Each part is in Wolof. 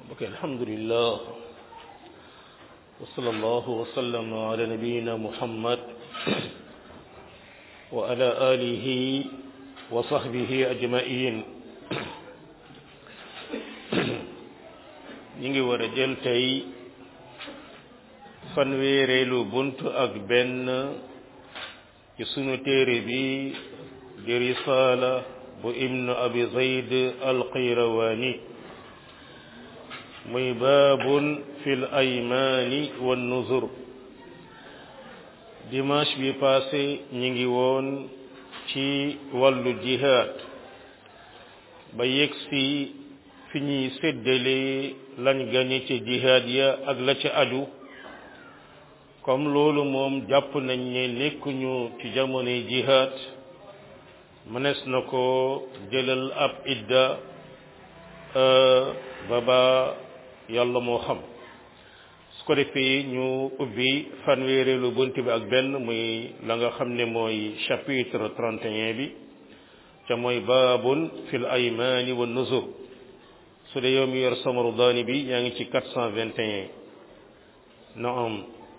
ok alhamdulillah wa sallallahu wa sallam ala nabiyina muhammad wa ala alihi wa sahbihi ajmain ñi ngi war a jël tey fanweereelu bunt ak benn ci sunu téere bi di risaala bu ibnu abi zayd alqayrawaani muy baabun fil aymaani wan nuzur dimanche bi passé ñi ngi woon ci wàllu jihaad ba yegsi fi ñuy séddale lañ gañe ci jihaad ya ak la ca aju comme loolu moom jàpp nañ ne nekkuñu ci jamonoy jihaad mënees na ko jëlal ab idda ba ba yàlla moo xam su ko defee ñu ubbi fanweereelu bunt bi ak benn muy la nga xam ne mooy chapitre 31 bi ca mooy baabun fil aymaani wa nuzur su dee yow mi yor samaru daani bi yaa ngi ci 421 naam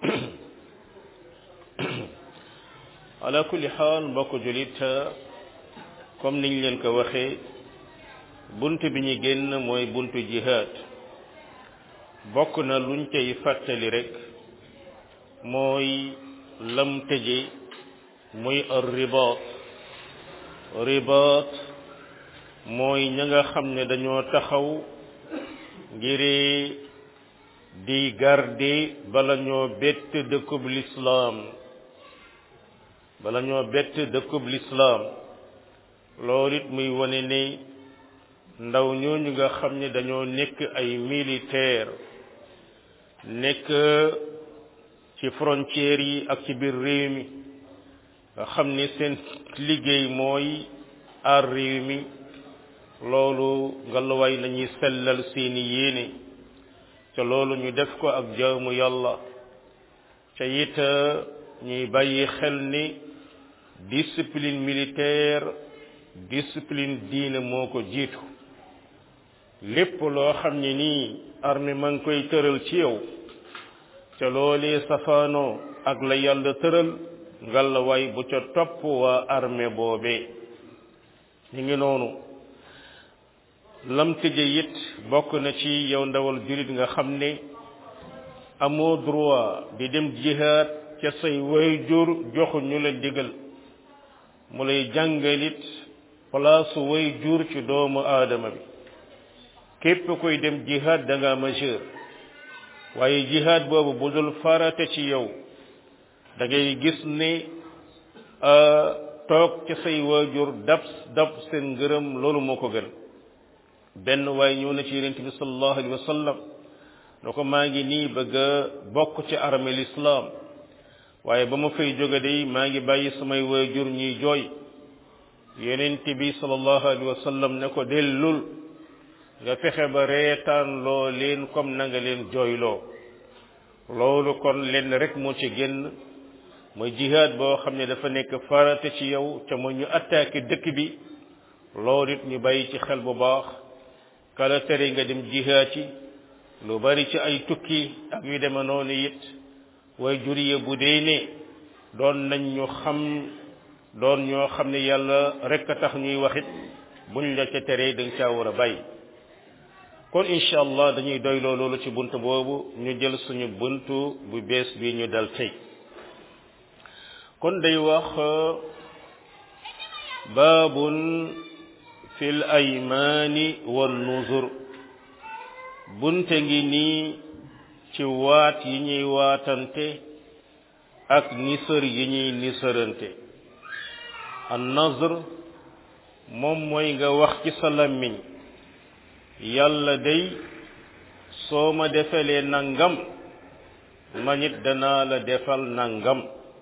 ala kulli xaal mbokk julit comme niñ leen ko waxee bunt bi ñu génn mooy buntu jihaad bokk na luñ cay fàttali rek mooy lam tëje muy ar ribaat ribaat mooy ña nga xam ne dañoo taxaw ngir di garder bala ñoo bett dëkkub lislaam bala ñoo bett dëkkub lislaam loolu it muy wane ne ndaw ñooñu nga xam ne dañoo nekk ay militaire nekk ci frontières yi ak ci biir réew mi nga xam ne seen liggéey mooy aar réew mi loolu ngalawaay nañuy sellal seeni yéene ca loolu ñu def ko ak jaamu yàlla ca it ñuy bàyyi xel ni discipline militaire discipline diine moo ko jiitu lépp loo xam ne nii armée ma ngi koy tëral ci yow ca loolee safaanoo ak la yàlla tëral ngalawaay bu ca topp waa armée boobee ñu ngi noonu lam tëje it bokk na ci yow ndawal jullit nga xam ne amoo droit di dem jihaad ca say wayjur joxu ñu la digal mu lay jàngalit place wayjur ci doomu aadama bi képp koy dem jihaad da nga majeur waaye jihaad boobu bu dul farata ci yow da ngay gis ne toog ca say waajur dab dab seen ngërëm loolu moo ko gën benn waaye ñëw na ci yonent bi sallallahu alayhi wa sallam ne ko maa ngi nii bëgg a bokk ci armée l'islam waaye ba ma fay jóge day maa ngi bàyyi samay waajur ñuy jooy yonent bi sallallahu alayhi wa sallam ne ko dellul nga fexe ba reetaan loo leen comme na nga leen jooyloo loolu kon lenn rek moo ci génn mooy jihaad boo xam ne dafa nekk farata ci yow ca mooy ñu attaqué dëkk bi loolu it ñu bàyyi ci xel bu baax kala tere nga dem jihaad ci lu bari ci ay tukki ak yu deme noonu it way juriye bu dee ne doon nañ ñu xam doon ñoo xam ne yàlla rek a tax ñuy waxit buñ la ca teree da nga caa war a bàyyi kon incha allah dañuy doyloo loolu ci bunt boobu ñu jël suñu buntu bu bees bi ñu dal tey kon day wax baabun fil aymaani wan nuzur bunte ngi nii ci waat yi ñuy waatante ak nisër yi ñuy nisërante an nazr moom mooy nga wax ci sa làmmiñ yàlla day soo ma defalee nangam man it danaa la defal nangam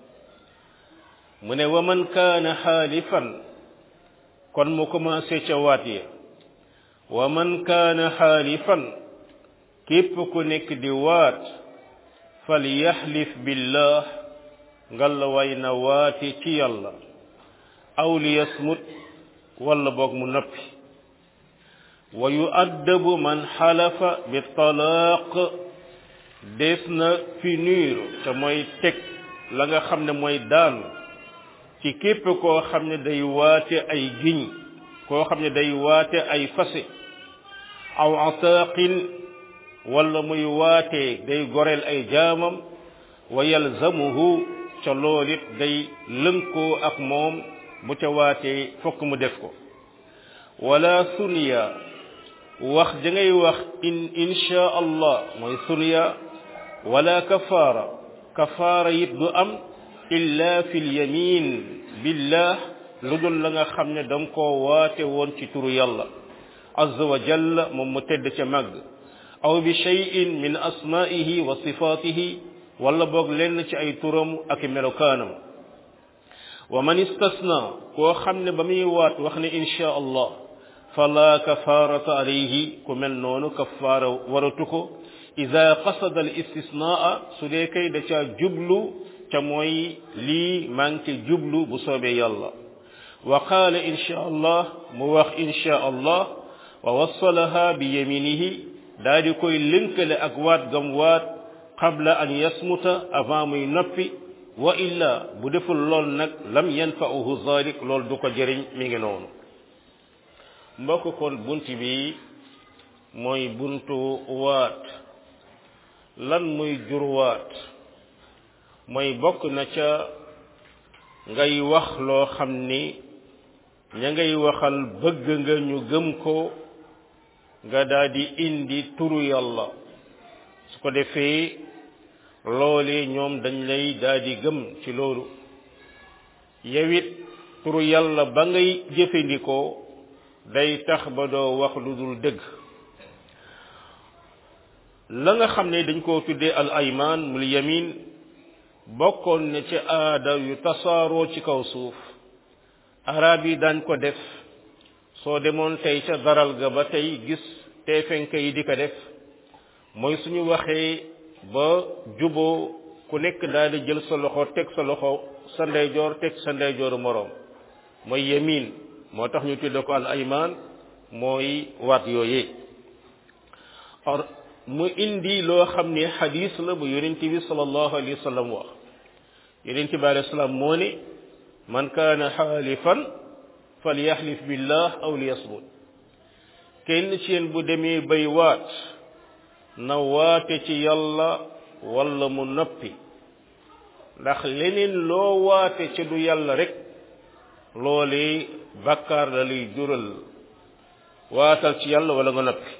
mu ne wa man kaana xaalifan kon mu commencé ca waat ya wa man kaana xaalifan képp ku nekk di waat fal yaxlif billah ngalla way na waati ci yàlla aw li yasmut walla boog mu noppi wa yuaddabu man xalafa bi talaaq des na punir te mooy teg la nga xam ne mooy daan ci képp koo xam ne day waate ay giñ koo xam ne day waate ay fase aw ataaqin wala muy waate day goreel ay jaamam wa yalzamuhu ca loolit day lënkoo ak moom bu ca waatee fokk mu def ko wala suniya wax da ngay wax in insha allah mooy suniya wala kafaara kafaara it du am illa fi lyamin billah lu dul la nga xam ne da nga koo waate woon ci turu yàlla azza wa jalla moom mu tedd ca màgg aw bi cheyin min asmaihi wa sifatihi wala boog lenn ci ay turam ak melokaanam wa man istasna koo xam ne ba muy waat wax ne insha allah fala kafarata alayhi ku mel noonu kafaara waratu ko ida qasada al istisnaa su dee kay da caa jublu ca mooy lii maa ngi ci jublu bu soobee yàlla wa qaala insha allah mu wax insha allah wa wassalaha bi yaminihi daa di koy lënkale ak waat gam waat qabla an yasmuta avant muy noppi wa illa bu deful lool nag lam yanfa'uhu zalik lool du ko jëriñ mi ngi noonu mbokk kon bunt bi mooy buntu waat lan muy jur waat mooy bokk na ca ngay wax loo xam ni ña ngay waxal bëgg nga ñu gëm ko nga daldi indi turu yàlla su ko defee loolee ñoom dañ lay daldi gëm ci loolu yewit turu yàlla ba ngay jëfandikoo day tax ba doo wax lu dul dëgg la nga xam ne dañ koo tuddee al ayman mul yamin bokkoon ne ci aada yu tasaaroo ci kaw suuf arab yi daañ ko def soo demoon tey ca daral ga ba tey gis teefenke yi di ko def mooy suñu waxee ba juboo ku nekk daal di jël sa loxo teg sa loxo sa ndeyjoor teg sa ndeyjooru moroom mooy yamin moo tax ñu tudde ko al ayman mooy waat yooyee or mu indi loo xam ne xadis la bu yonent bi sallallahu alayhi wa sallam wax yonent bi alayhi salaam moo ne man kaana xaalifan falyaxlif billah aw liyasmut kenn ci yéen bu demee bay waat na waate ci yàlla wala mu noppi ndax leneen loo waate ci du yàlla rek loolee bàkkaar la lay jural waatal ci yàlla wala nga noppi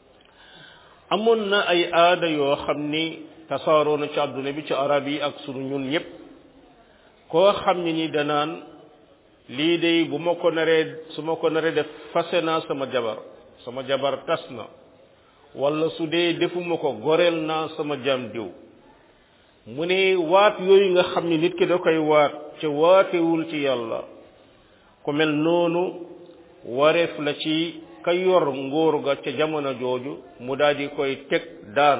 amoon na ay aada yoo xam ni tasaaroo na ci àdduna bi ci arab yi ak sunu ñun ñëpp koo xam ne ni danaan lii de bu ma ko naree su ma ko naree def fase naa sama jabar sama jabar tas na wala su dee defuma ko goreel naa sama jaam diw mu ne waat yooyu nga xam ne nit ki da koy waat ca waatewul ci yàlla ku mel noonu wareef la ci ka yor nguur ga ca jamono jooju mu daal di koy teg daan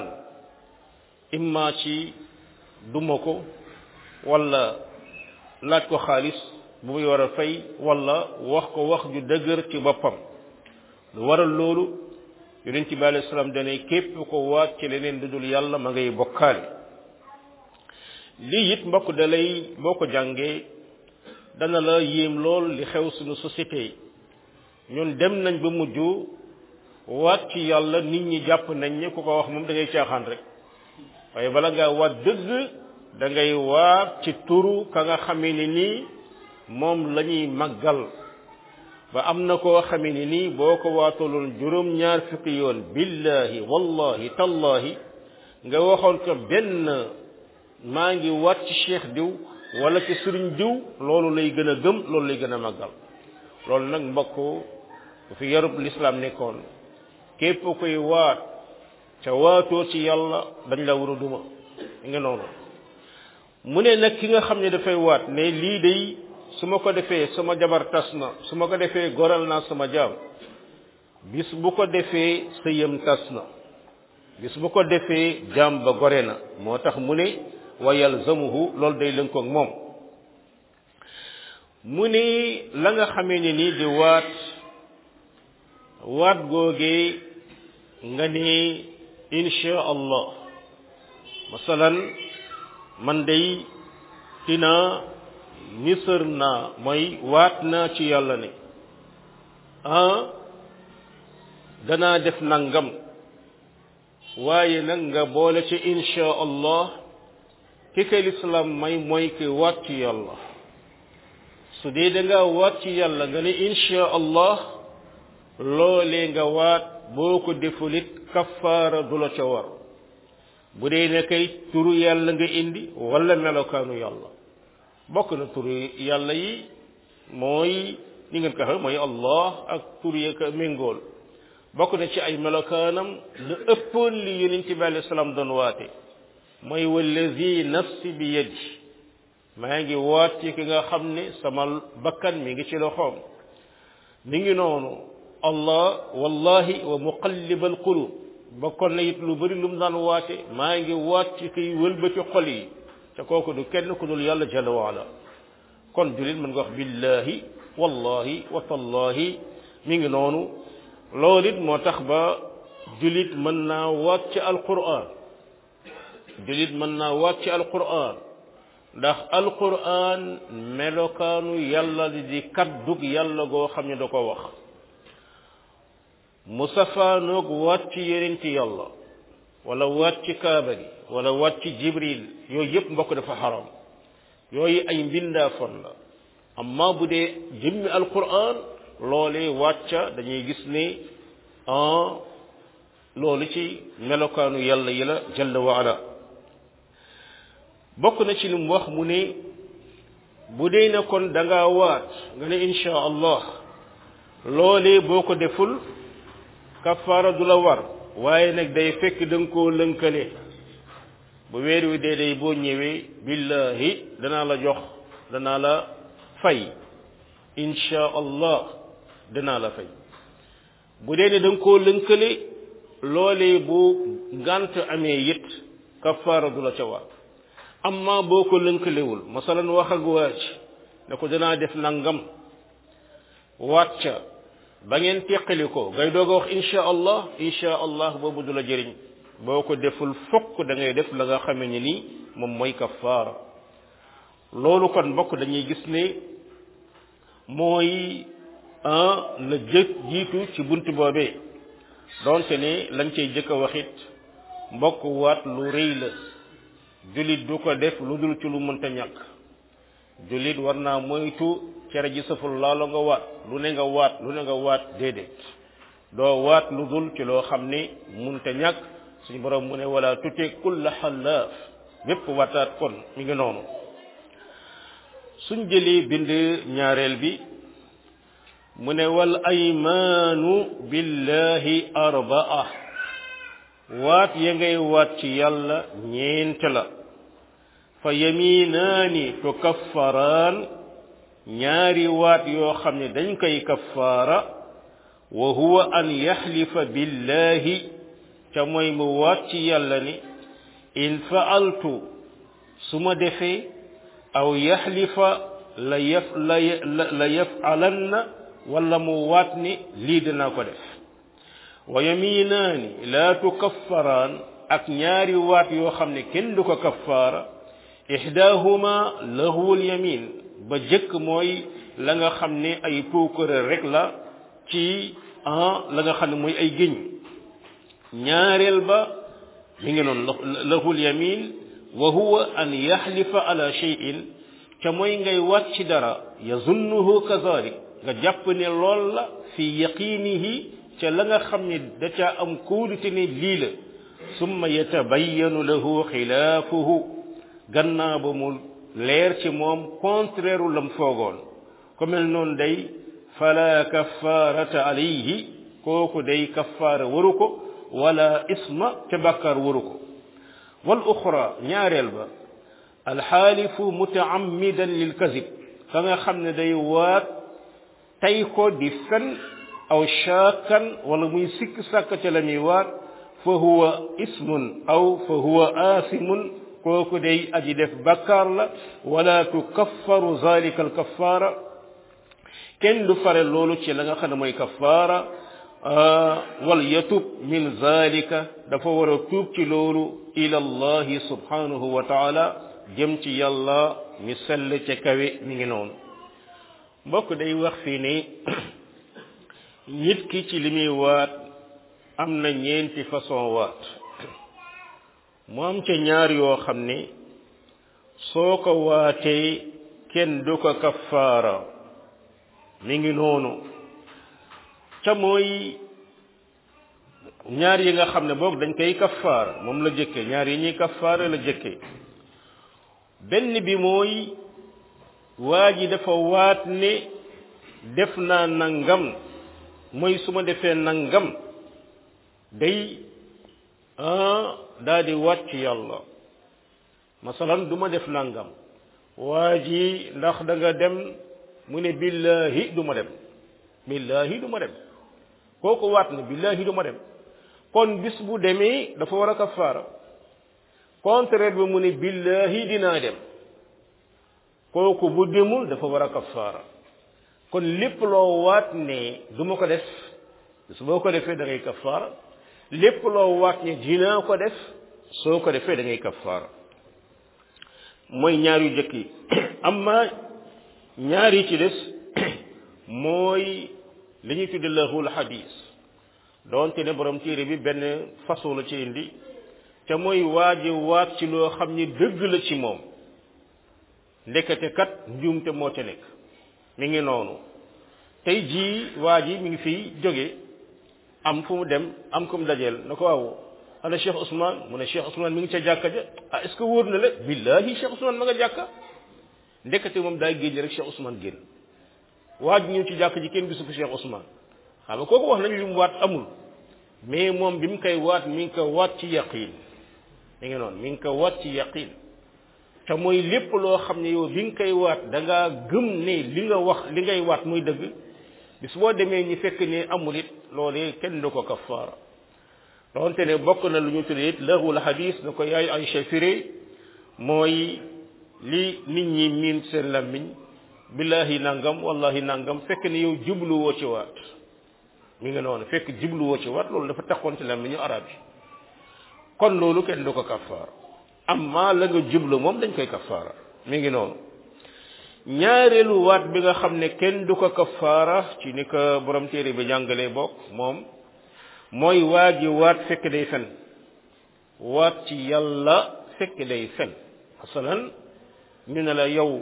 imma ci duma ko wala laaj ko xaalis bu muy war a fay wala wax ko wax ju dëgër ci boppam lu waral loolu yonent bi alayhi salaam dane képp ko waat ci leneen lu dul yàlla ma ngay bokkaale lii it mbokk da lay boo ko jàngee dana la yéem lool li xew suñu société yi ñun dem nañ ba mujj waat ci yàlla nit ñi jàpp nañ ne ku ko wax moom da ngay caaxaan rek waaye bala ngaa waat dëgg da ngay waat ci turu ka nga xamee ni nii moom la ñuy màggal ba am na koo xamee ni nii boo ko waataloon juróom ñaar fukki yoon billahi wallahi tallahi nga waxoon ko benn maa ngi waat ci cheikh diw wala ci sëriñ diw loolu lay gën a gëm loolu lay gën a màggal loolu nag mbokk bu fi yarub lislaam nekkoon képp koy waat ca waatoo ci yàlla dañ la war a duma nga noonu mu ne nag ki nga xam ne dafay waat ne lii day su ma ko defee sama jabar tas na su ma ko defee goral naa sama jaam bis bu ko defee sëyam tas na bis bu ko defee jaam ba gore na moo tax mu ne wa yalzamuhu loolu day lënkoog moom mu ni la nga xamee ne nii di waat waat googee nga ne insha allah masalan man day dina nisër naa mooy waat naa ci yàlla ne ah danaa def nangam waaye nag nga boole ci insha allah ki kay lislaam may mooy ki waat ci yàlla su dee da nga waat ci yàlla nga ne insha allah loolee nga waat boo ko defulit kafaara du la ca war bu dee ne kay turu yàlla nga indi wala melokaanu yàlla bokk na turu yàlla yi mooy ni ngeen ko xam mooy allah ak turu ya ko méngool bokk na ci ay melokaanam lu ëppoon li yonent bi alayhi salaam doon waate mooy wallazi nafsi bi yadi maa ngi waat ci ki nga xam ne sama bakkan mi ngi ci loxoom mi ngi noonu allah wallahi wa muqallibal qulub bokkoon na it lu bëri lu mu daan waate maa ngi waat ci kiy wëlbati xol yi te kooku du kenn ku dul yàlla jalla waala kon julit mën nga wax billahi wallahi wa tallahi mi ngi noonu loolu it moo tax ba julit mën naa waat ci alquran julit mën naa waat ci alquran ndax alquran melokaanu yàlla di kaddug yàlla goo xam ne da ko wax mu safaanoog waat ci yeneen ci yàlla wala waat ci kaaba gi wala waat ci jibril yooyu yëpp mbokk dafa xaram yooyu ay mbindaafon la amma bu dee jëmmi alquran loolee wàcca dañuy gis ne ah loolu ci melokaanu yàlla yi la jalla wa ala bokk na ci li mu wax mu ne bu dee ne kon da ngaa waat nga ne insha allah loolee boo ko deful kafaara du la war waaye nag day fekk da nga koo lënkale bu weer wi dee day boo ñëwee billahi danaa la jox danaa la fay insha allah danaa la fay bu dee ne da nga koo lënkale loolee bu ngant amee it kafaara du la ca war amma boo ko lënkalewul masalan wax ak waaj ne ko danaa def nangam waat ca ba ngeen teqali ko ngay doog a wax insha allah insha allah boobu du la jëriñ boo ko deful fokk da ngay def la nga xamee ni nii moom mooy kafaara loolu kon mbokk dañuy gis ne mooy un la jëkk jiitu ci bunt boobee donte ne lañ cay jëkk a waxit mbokk waat lu rëy la jullit du ko def lu dul ci lu mënta ñàkk jullit war naa moytu cere ji saful laalo nga waat lu ne nga waat lu ne nga waat déedéet doo waat lu dul ci loo xam ne mënta ñàkk suñu borom mu ne wala tute kulla xallaaf bépp wataat kon mi ngi noonu suñ jëlee bind ñaareel bi mu ne wal aymaanu billahi arbaa waat ya ngay waat ci yàlla ñeent la fa yaminaani tukaffaraan ñaari waat yoo xam ne dañ koy kaffaara wa huwa an yaxlifa billahi ca mooy mu waat ci yàlla ni in faaltu su ma defee aw yaxlifa la yaf la la yafalanna wala mu waat ni lii dinaa ko def wa yaminaani laa tukaffaraan ak ñaari waat yoo xam ne kenn du ko kaffaara ihdaahuma lahuwul yamin ba jëkk mooy la nga xam ne ay puukare rek la ci ah la nga xam ne mooy ay géñ ñaareel ba mi ngi noonu lahul yamin wa huwa an yaxlifa ala cheyin ca mooy ngay waat ci dara yazunnuhu kazalik nga jàpp ne lool la fi yaqinihi ca la nga xam ne da caa am kóolute ne lii la summa yatabayyanu lahu xilaafuhu gannaaw ba mu leer ci moom contraire lam foogoon ku mel noonu day fala kaffarata alayhi kooku day kaffaara waru ko wala isma ca bàkkaar waru ko wal uxra ñaareel ba alxaalifu mutaammidan lil kazib ka nga xam ne day waat tey ko di fen aw shaakan wala muy sikk sàkk ca la muy waat fa huwa ismun aw fa huwa aasimun kooku day aji def bakkaar la wala tukaffaru zalika alkaffaara kenn du fare loolu ci la nga xam ne mooy kaffaara wal yatub min zalika dafa war a tuub ci loolu ila allahi subhanahu wa taala jëm ci yàlla mi sell ca kawe mi ngi noonu mbokk day wax fii ni nit ki ci li muy waat am na ñeenti façon waat mu am ca ñaar yoo xam ne soo ko waatee kenn du ko kafaara mi ngi noonu ca mooy ñaar yi nga xam ne boog dañ koy kafaara moom la jëkke ñaar yi ñuy kafaara la jëkke benn bi mooy waa ji dafa waat ne def naa nangam mooy su ma defee nangam day daa di waat ci yàlla masalan du ma def nangam waa ji ndax da nga dem mu ne billahi du ma dem billahi du ma dem kooku waat na billahi du ma dem kon bis bu demee dafa war a kafaara contraire bi mu ne billahi dinaa dem kooku bu demul dafa war a kafaara kon lépp loo waat ne du ma ko def su boo ko defee da ngay kafaara lépp loo waat ne dinaa ko def soo ko defee da ngay kafaara mooy ñaar yu jëkk yi amma ñaar yi ci des mooy li ñuy tudde lahul hadis doonte ne borom téere bi benn façon la ci indi te mooy waaji waat ci loo xam ni dëgg la ci moom ndekete kat njuumte moo ca nekk mi ngi noonu tey jii waa ji mi ngi fiy jóge am fu mu dem am ko mu dajeel na ko waaw ana Cheikh Ousmane mu ne Cheikh Ousmane mi ngi ca jàkka ja ah est ce que wóor na la billahi Cheikh Ousmane ma nga jàkka ndekete moom daay génn rek Cheikh Ousmane génn waa ji ñëw ci jàkk ji kenn gisu ko Cheikh Ousmane xam nga kooku wax nañu li mu waat amul mais moom bi mu koy waat mi ngi ko waat ci yaqin mi ngi noonu mi ngi ko waat ci yaqin te mooy lépp loo xam ne yow bi nga koy waat da ngaa gëm ne li nga wax li ngay waat muy dëgg bis boo demee ñi fekk ne amul it loolee kenn du ko kafaara donte ne bokk na lu ñu tuddee it lahul hadis na ko yaay Aysa firé mooy li nit ñi miin seen làmmiñ billahi nangam wallahi nangam fekk ne yow jubluwoo ci waat mi nga noonu fekk jubluwoo ci waat loolu dafa taxoon ci làmmiñu arab yi kon loolu kenn du ko kafaara amma la nga jublu moom dañ koy kafaara mi ngi noonu ñaareelu waat bi nga xam ne kenn du ko kafaara ci ni ko borom téere bi jàngalee bokk moom mooy waa ji waat fekk day fen waat ci yàlla fekk day fen masalan ñu ne la yow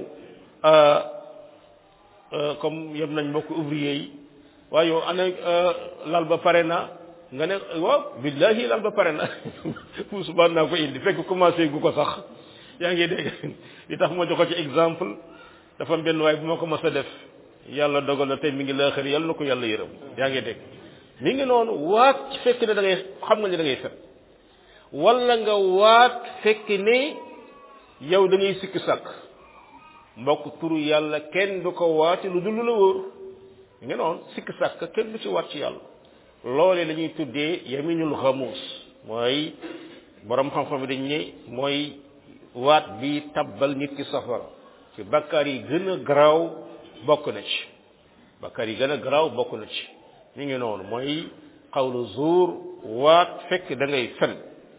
comme yem nañ mbokk ouvrier yi waaye yow ana lal ba pare na nga ne waaw billahi lal ba pare na fu subaan naa ko indi fekk commencé gu ko sax yaa ngi dégg li tax ma jox ko ci exemple dafa am benn waay bu ma ko mës a def yàlla dogal na tey mi ngi laaxir yàlla na ko yàlla yërëm yaa ngi dégg mi ngi noonu waat fekk ne da ngay xam nga ne da ngay fen wala nga waat fekk ne yow da ngay sikki sàkk mbokk turu yàlla kenn du ko waati lu dul la wóor mi ngi noonu sikki sàkk kenn du ci waat ci yàlla loolee la ñuy tuddee yaminul xamuus mooy borom xam-xam yi dañ ne mooy waat bi tabbal nit ki safara ci bakkaar yi gën a garaaw bokk na ci bakkaar yi gën a garaaw bokk na ci mi ngi noonu mooy xawlu zuur waat fekk da ngay fen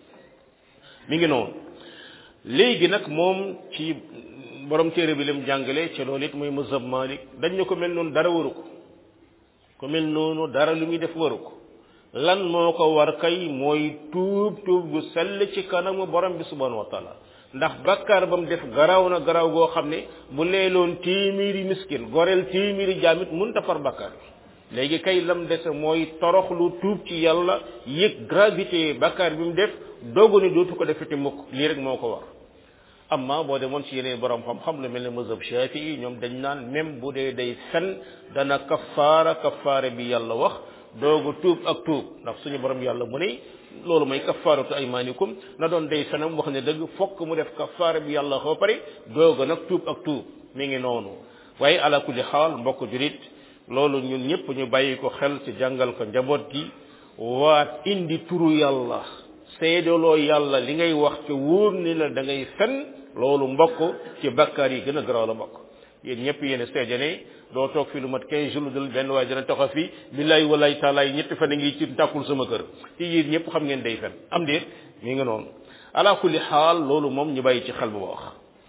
mi ngi noonu léegi nag moom ci borom téere bi lim jàngale ci loolu it muy mazhab Malik dañ ne ko mel noonu dara waru ko ko mel noonu dara lu muy def waru ko lan moo ko war kay mooy tuub tuub gu sell ci kanamu borom bi subhanahu wa taala ndax bakkaar ba mu def garaaw na garaaw goo xam ne bu leeloon téeméeri miskin goreel téeméeri jaamit mun ta far bakkaar bi léegi kay lam dese mooy toroxlu tuub ci yàlla yëg gravité bakkaar bi mu def doogu ne dootu ko defete mukk lii rek moo ko war amma boo demoon ci yeneen borom xam-xam lu mel ne mazhab shafii ñoom dañ naan même bu dee day fen dana kafaara kafaara bi yàlla wax doogu tuub ak tuub ndax suñu borom yàlla mu ne loolu mooy kafaaratu aymaanikum na doon day fenam wax ne dëgg fokk mu def kafaara bi yàlla xoo pare dooga nag tuub ak tuub mi ngi noonu waaye ala kulli xaal mbokk jurit loolu ñun ñëpp ñu bàyyi ko xel ci jàngal ko njaboot gi waat indi turu yàlla seedaloo yàlla li ngay wax ci wóor ni la da ngay fen loolu mbokk ci bakkaar yi gën a garaaw la mbokk yéen ñëpp yéen seede ne doo toog fi lu mat 15 jours dul benn waaye dina taxaw fi billaay walaay taalaay ñetti fan a ngi ci tàkkul sama kër ci yéen ñëpp xam ngeen day fen am déet mi nga noonu ala kulli xaal loolu moom ñu bàyyi ci xel bu wax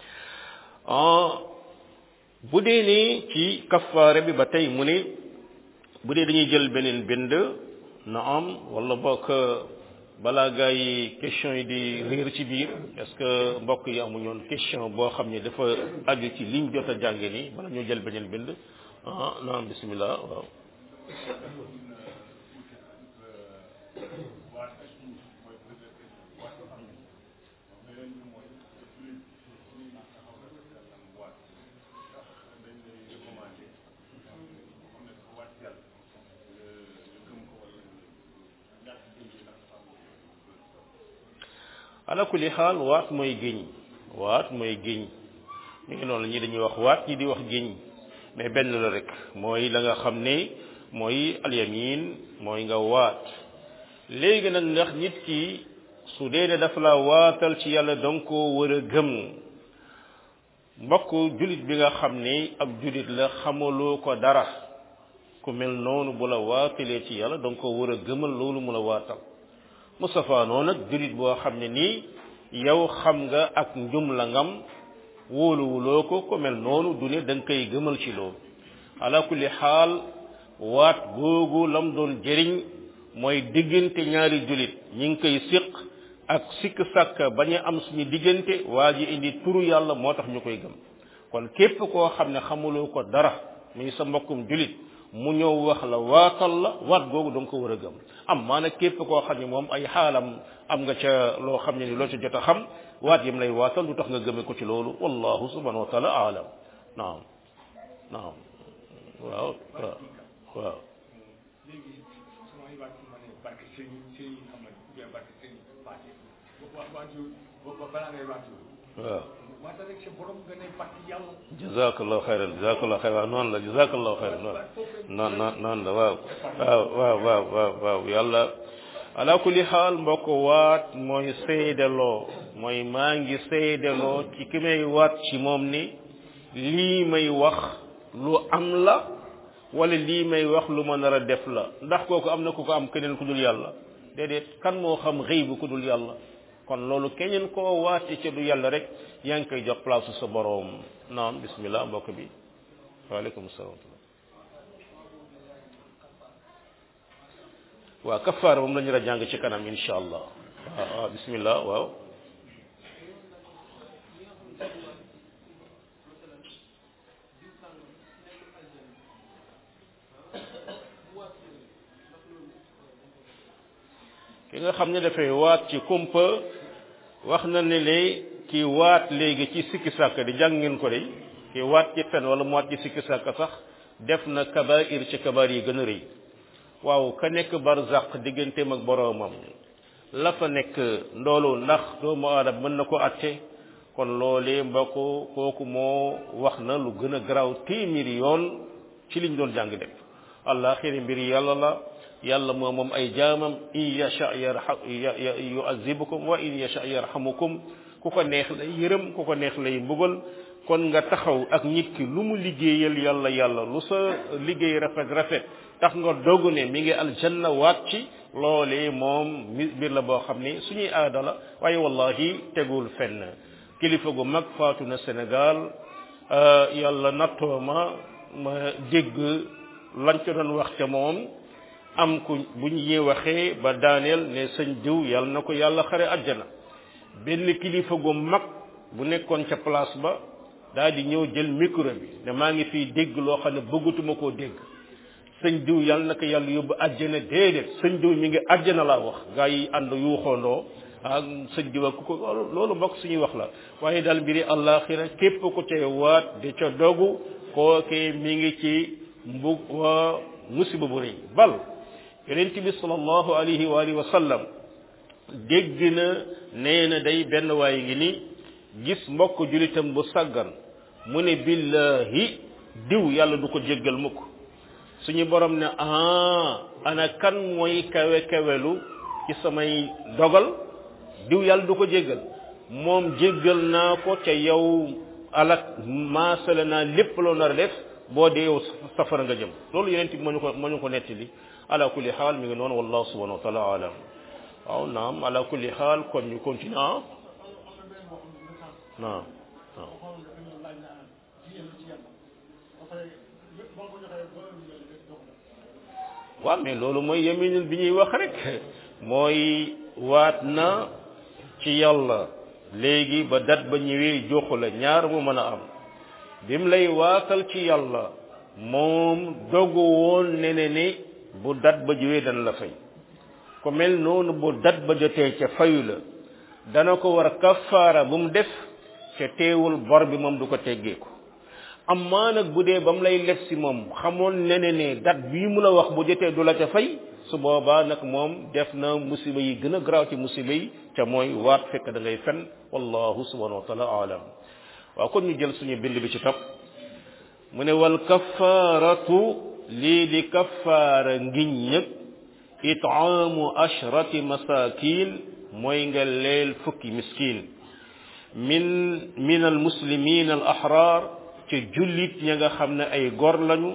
bu dee ni ci kafaare bi ba tey mu ne bu dee dañuy jël beneen bind na am wala bokk balaa gaa yi question yi di réer ci biir est-ce que mbokk yi amuñoon question boo xam ne dafa aju ci liñ jot a jànge nii bala ñoo jël beneen bind ah naam bismillah waaw ala kulli xaal waat mooy géñ waat mooy géñ mi ngi noonu ñi dañuy wax waat ñi di wax géñ mais benn la rek mooy la nga xam ne mooy alyamin mooy nga waat léegi nag ndax nit ki su dee ne dafa la waatal ci yàlla danga koo war a gëm mbokk julit bi nga xam ne ab julit la xamaloo ko dara ku mel noonu bu la waatalee ci yàlla danga koo war a gëmal loolu mu la waatal Moustapha noonu nag julit boo xam ne nii yow xam nga ak njum la ngam wóoluwuloo ko ku mel noonu du ne da nga koy gëmal ci loolu ala kulli xaal waat googu lam doon jëriñ mooy diggante ñaari julit ñi ngi koy siq ak sikk sàkk bañ a am suñu diggante waa ji indi turu yàlla moo tax ñu koy gëm kon képp koo xam ne xamuloo ko dara muy sa mbokkum julit mu ñëw wax la waatal la waat googu danga ko war a gëm am maana képp koo xam ne moom ay xaalam am nga ca loo xam ne ni loo ca jot a xam waat yam lay waatal lu tax nga gëme ko ci loolu wallahu subhanahu wa taala aalam naam naam waaw waaw waaw léegi samay waat ma ne barke sëñ sëñ xam nga bien barke sëñ Fatou wa waatu ba balaa ngay waatu waaw waata rek sa borom nga ne barke yàlla jazakallahu xayran jazakallahu xayran waaw noonu la jazakallahu xayran waaw noon noon noonu la waaw waaw waaw waaw waaw waaw yàlla ala kulli xaal mbokk waat mooy seedeloo mooy maa ngi seedeloo ci ki may waat ci moom ni lii may wax lu am la wala lii may wax lu ma nar a def la ndax kooku am na ku ko am keneen ku dul yàlla déedéet kan moo xam xëy bu ku dul yàlla kon loolu keneen koo waate ca du yàlla rek yaa ngi koy jox place sa boroom naam bismillah mbokk bi waaleykum salaam waaw kafaara moom la ñu la jàng ci kanam insha allah waaw waaw bismillah waaw ki nga xam ne dafay waat ci kumpa wax na ne le ki waat léegi ci sikki sàkk di jàng ngeen ko de ki waat ci fen wala mu waat ci sikki sàkk sax def na kabair ci kabaar yi gën a rëy waaw ka nekk barzaq digganteem ak boroomam la fa nekk ndoolu ndax doomu aadama mën na ko atte kon loolee mbokk kooku moo wax na lu gën a garaaw téeméeri yoon ci liñ doon jàng def allah xiri mbir yàlla la yàlla moo moom ay jaamam in yasha yarham yuazibukum wa in yasha yarhamukum ku ko neex lay yërëm ku ko neex lay mbugal kon nga taxaw ak nit ki lu mu liggéeyal yàlla yàlla lu sa liggéey rafet rafet tax nga dogg ne mi ngi aljanna waat ci loolee moom mbir la boo xam ne suñuy aada la waaye wallahi tegul fenn kilifa gu mag faatu na Sénégal yàlla nattoo ma ma dégg lañ ca doon wax ca moom am ku bu ñu waxee ba daaneel ne sëñ diw yàlla na ko yàlla xare àjjana benn kilifa gu mag bu nekkoon ca place ba daal di ñëw jël micro bi ne maa ngi fiy dégg loo xam ne bëggatuma koo dégg sëñ diw yàlla na ko yàlla yóbbu àjjana déedéet sëñ diw mi ngi àjjana laa wax gaa yi ànd yuuxoondoo ak sëñ diw ak ku ko loolu mbokk suñuy wax la waaye daal mbiri àllaaxira képp ku cay waat di ca dogu kookee mi ngi ci mbug wa musiba bu rëy bal yonent bi sallallahu alayhi wa alihi wa sallam dégg na nee na day benn waay ngi ni gis mbokk julitam bu sàggan mu ne billahi diw yàlla du ko jéggal mukk suñu borom ne ah ana kan mooy kawe kawelu ci samay dogal diw yàlla du ko jéggal moom jéggal naa ko ca yow alak maasale naa lépp loo nar a def boo dee yow safara nga jëm loolu yeneen bi moo ñu ko moo ñu ko nettali ala kulli xaal mi ngi noonu wallahu subhanahu wa taala alam waaw naam ala kulli xaal kon ñu continue ah naam naam waaw mais loolu mooy yeminul bi ñuy wax rek mooy waat na ci yàlla léegi ba dat ba ñëwee joxu la ñaar mu mën a am bim lay waatal ci yàlla moom dogu woon ne ne ni bu dat ba ñëwee dana la fay ko mel noonu bu dat ba jotee ca fayu la dana ko war kafaara bu mu def ca teewul bor bi moom du ko teggeeku amma nag bu dee ba mu lay lef si moom xamoon ne ne ne dat bii mu la wax bu jotee du la ca fay su boobaa nag moom def na musiba yi gën a garaaw ci musiba yi ca mooy waat fekk da ngay fen wallahu subhanahu wa taala alam waaw kon ñu jël suñu bind bi ci topp mu ne wal kafaaratu lii di kafaara ngiñ ñëg itaamu ashrati masakin mooy nga leel fukki miskin min min al muslimin al ahrar ci jullit ña nga xam ne ay gor lañu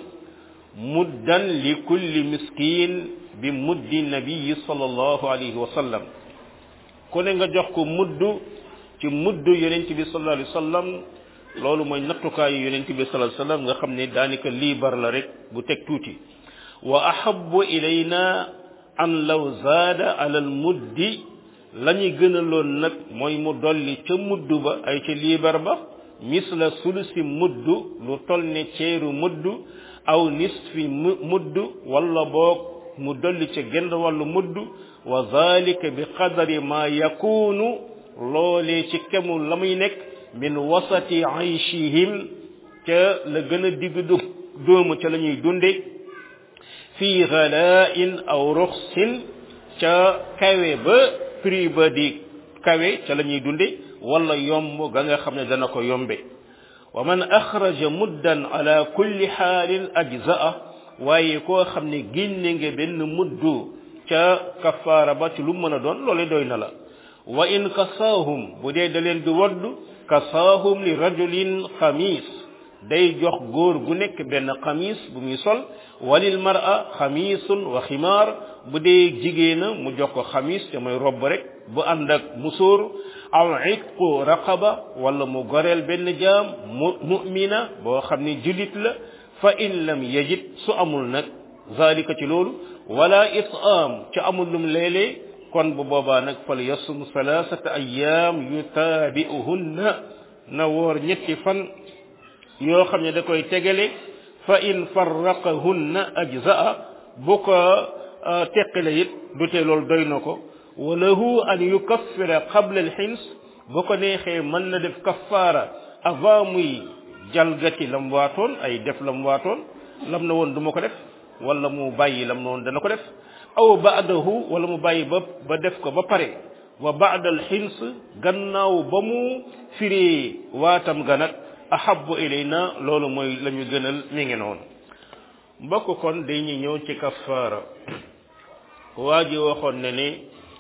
muddan li kulli miskin bi muddi nabiyi sallallahu alayhi wa sallam ku ne nga jox ko mudd ci mudd yonent bi sallallahu alayhi wa sallam loolu mooy nattukaayu yonent bi sallallahu alayhi wa sallam nga xam ne daanaka liibar la rek bu teg tuuti wa ahabbu ilayna an law zaada ala al muddi la ñu gënaloon nag mooy mu dolli ca mudd ba ay ca liibar ba misla sulusi mudd lu tol ne ceeru mudd aw nisfi mudd wala boog mu dolli ca genn wàllu mudd wa zalika bi qadari ma yakunu loolee ci kemu la muy nekk min wasati ayshihim ca la gën a digg dóomu ca la ñuy dunde fii ghala'in aw ruxsin ca kawe ba prix ba di kawe ca la ñuy dunde wala yomb ga nga xam ne dana ko yombe wa man axraja muddan ala kulli xaalin ajza'a waaye koo xam ne génne nga benn muddu ca kafaara ba ci lu mën a doon loole doy na la wa in kasaahum bu dee da leen di wadd kasaahum li rajulin xamis day jox góor gu nekk benn xamis bu muy sol walil mar'a xamisun wa ximaar bu dee jigéena mu jox ko xamis te mooy robb rek bu ànd ak musóor aw itqu raqaba wala mu goreel benn jaam mu mu'mina boo xam ne julit la fa in lam yajid su amul nag zalika ci loolu wala it'am ci amul lum léeg-léeg kon bu boobaa nag fal yasum salasata ayyam yutaabi'uhunna na woor ñetti fan yoo xam ne da koy tegale fa in farraqahunna ajza'a bu ko teqale it du tee loolu doy na ko wa lahu an yukaffira qabla alxins bu ko neexee mën na def kaffaara avant muy jalgati lam waatoon ay def lam waatoon lam na woon du ma ko def wala mu bàyyi lam na woon dana ko def aw baadahu wala mu bàyyi ba ba def ko ba pare wa baada alxins gannaaw ba mu firee waatam ga nag ahabbu ilayna loolu mooy la ñu gënal mi ngi noonu mbokk kon dañuy ñëw ci kaffaara waa ji waxoon ne ni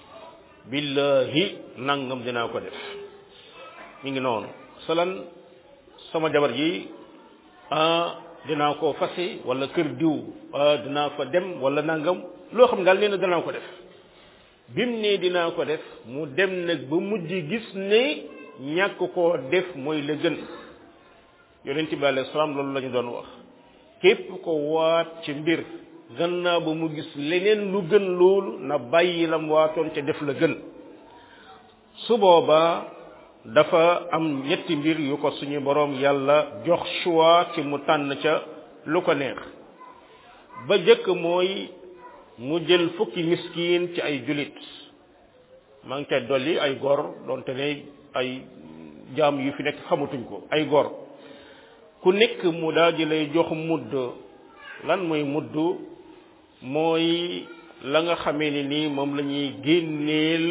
billahi nangam dinaa ko def mi ngi noonu salan sama jabar ji ah dinaa ko fase wala kër diw ah dinaa fa dem wala nangam loo xam daal nee na danaa ko def bim ne dinaa ko def mu dem nag ba mujj gis ne ñàkk koo def mooy la gën yonent bi alayhi salaam loolu la ñu doon wax képp ko waat ci mbir gannaaw ba mu gis leneen lu gën loolu na bàyyi lam waatoon ca def la gën su boobaa dafa am ñetti mbir yu ko suñu boroom yàlla jox choix ci mu tànn ca lu ko neex ba jëkk mooy mu jël fukki miskin ci ay julit maa ngi koy dolli ay gor doonte ne ay jaam yu fi nekk xamatuñ ko ay gor ku nekk mu daal di lay jox mudd lan mooy mudd mooy la nga xamee ni nii moom la ñuy génneel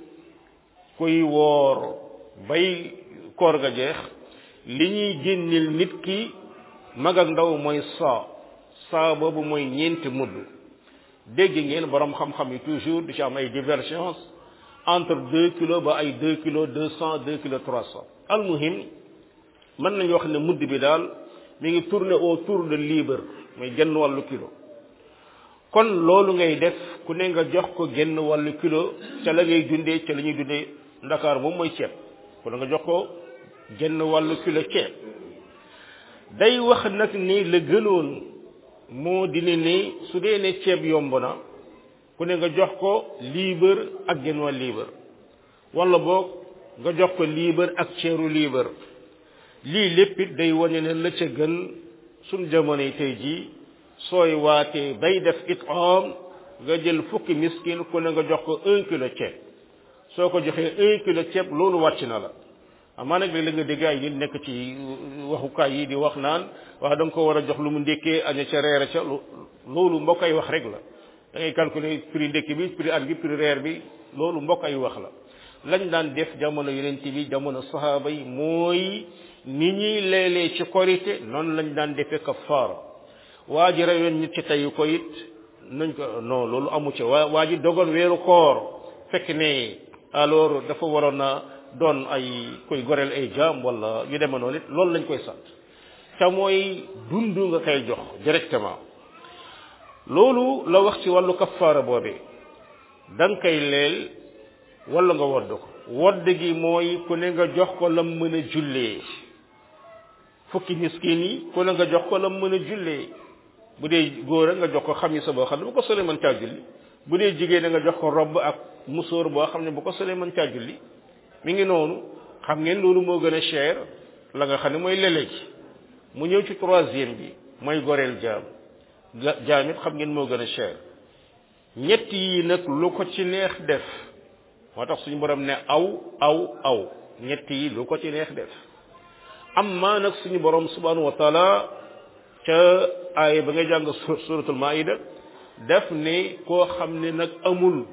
kuy woor bay koor ga jeex li ñuy génneel nit ki mag ak ndaw mooy saa saa boobu mooy ñeenti mudd dégg ngeen borom xam-xam yi toujours di ci am ay divergence entre deux kilos ba ay deux kilos deux cent deux kilos trois cent almuhim mën nañu wax ne mudd bi daal mi ngi tourner autour de libre mooy genn wàllu kilo kon loolu ngay def ku ne nga jox ko genn wàllu kilo ca la ngay dundee ca la ñuy dundee ndakaar moom mooy ceeb ku ne nga jox ko genn wàllu kilo ceeb day wax nag ni la gënoon moo dina ni su dee ne ceeb yomb na ku ne nga jox ko liibar ak genn wàll liibar wala boog nga jox ko liibar ak ceeru liibar lii lépp it day wane ne la ca gën suñ jamono yi tey jii sooy waatee bay def itam nga jël fukki miskin ku ne nga jox ko un kilo ceeb soo ko joxee un kilo ceeb loolu wàcc na la amaa nag léeg la nga dégg ay nit nekk ci waxukaay yi di wax naan wax da nga ko war a jox lu mu ndékkee aña ca reer ca loolu mbokk ay wax rek la da ngay calculer prix ndékki bi prix añ bi prix reer bi loolu mbokk ay wax la lañ daan def jamono yonent bi jamono sahaaba yi mooy ni ñuy leelee ci korité noonu lañ daan defee kafaara waa ji reyoon nit ci tey ko it nañ ko non loolu amu ci waa waa ji dogoon weeru koor fekk ne alors dafa waroon a doon ay koy goreel ay jaam wala yu deme noonu it loolu lañ koy sant te mooy dund nga koy jox directement loolu la wax ci wàllu kafaara boobee da nga koy leel wala nga wodd ko wodd gi mooy ku ne nga jox ko lam mën a jullee fukki miskin yi ku ne nga jox ko lam mën a jullee bu dee góor a nga jox ko xamisa boo xam ne bu ko solee mën caa julli bu dee jigéen nga jox ko robb ak musóor boo xam ne bu ko solee mën caa julli mi ngi noonu xam ngeen loolu moo gën a cher la nga xam ne mooy lele ji mu ñëw ci troisième bi mooy goreel jaam jaam it xam ngeen moo gën a cher ñett yi nag lu ko ci neex def moo tax suñu borom ne aw aw aw ñett yi lu ko ci neex def amma nag suñu borom subhanahu wa taala ca aaya ba ngay jàng suratul maida def ne koo xam ne nag amul